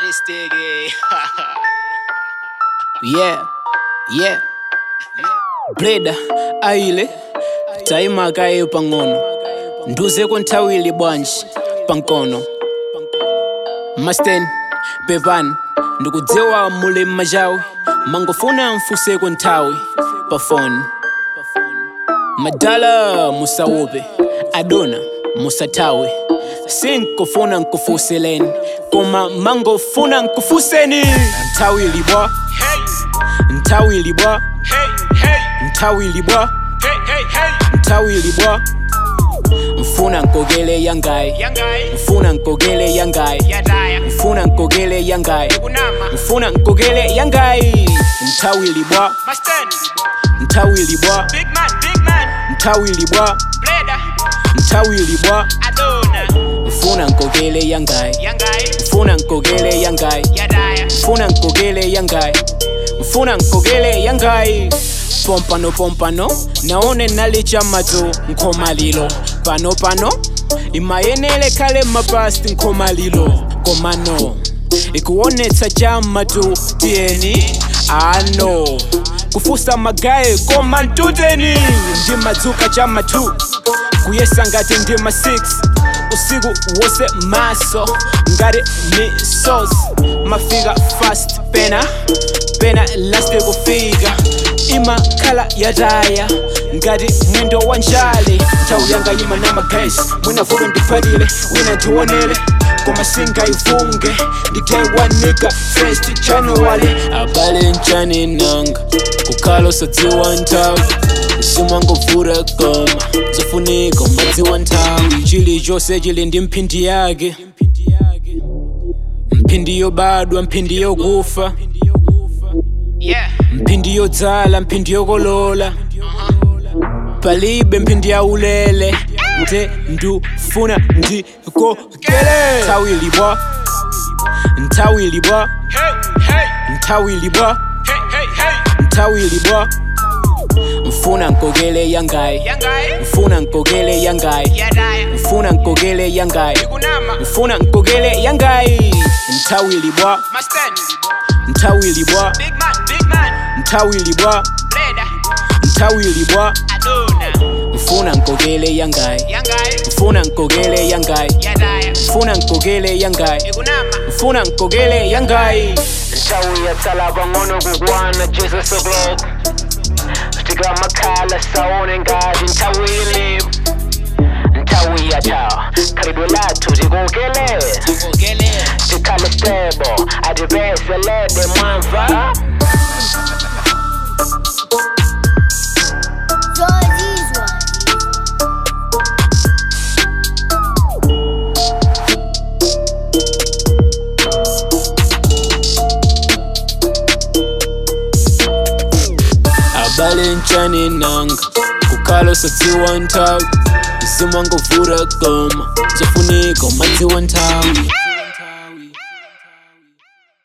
Sticky. yeah yeah breda aile taima kaye pang'ono nduzeko nthawili bwanji pankono masten pepani ndikudziwa muli m'machawi mangofuna mfuseko nthawi pa foni madala musaupe adona musathawe sinkufuna nkufuseleni koma mangofuna nkufuseni nthawili bwa Hey, nthawili bwa hey, hey, nthawili bwa hey, hey, hey. nthawili bwa mfuna nkogele yangayi Young guy, mfuna nkogele yangayi Yadaya, mfuna nkogele yangayi Kunama, mfuna nkogele yangayi nthawili bwa Mustang, nthawili bwa Big man, big man, nthawili bwa Bleda, nthawili bwa Adona, mfuna nkogele yangayi Young guy, mfuna nkogele yangayi Yadaya, mfuna nkogele yangayi mfuna nkogele yangayi pompano pompano naone nali chamatu nkhomalilo pano pano imayenele khale mapasti nkhomalilo komano ikuonetsa chamatu tiyeni ano kufusa magaye koma ntuteni ndimadzuka chamatu kuyesa ngati ndima 6 usiku wose maso ngati misos mafika fast pena pena laste kufika imakhala yataya ngati mwendo wa njale nthawi yanga yima na magesi mwina vulo ndiphalile wina ndionele koma singayivunge nditewanika first january abale nchani nanga kukhala usadziwa nthawi simwangovura koma zofunika umadziwa nthawi chilichonse chili ndi mphindi yake mphindi yobadwa mphindi yokufa yeah, mphindi yodzala mphindi yokolola palibe mphindi yaulele nte ndufuna ndikokele nthawili bwa nthawili bwa hey, hey, nthawili bwa hey, hey, hey, nthawili bwa mfuna nkokele yangayi Young guy, mfuna nkokele yangayi Yadaya, mfuna nkokele yangayi Kunama, mfuna nkokele yangayi nthawili bwa Mustang, nthawili bwa Big man, big man, nthawili bwa Bleda, nthawili bwa Adona, mfuna nkokele yangayi Young guy, mfuna nkokele yangayi Yadaya, mfuna nkokele yangayi Kunama, mfuna nkokele yangayi Ntawi yatsala bangono kukwana Jesus o'clock Tika makhala sawone ngati ntawili Ntawi yatha khalidwe lathu tikukele Ogele, tikhale stable atipeselede mwamva Georgie's one. abale nchani nanga kukhala usadziwa nthawi mzimu wangovura koma zofunika umadziwa nthawi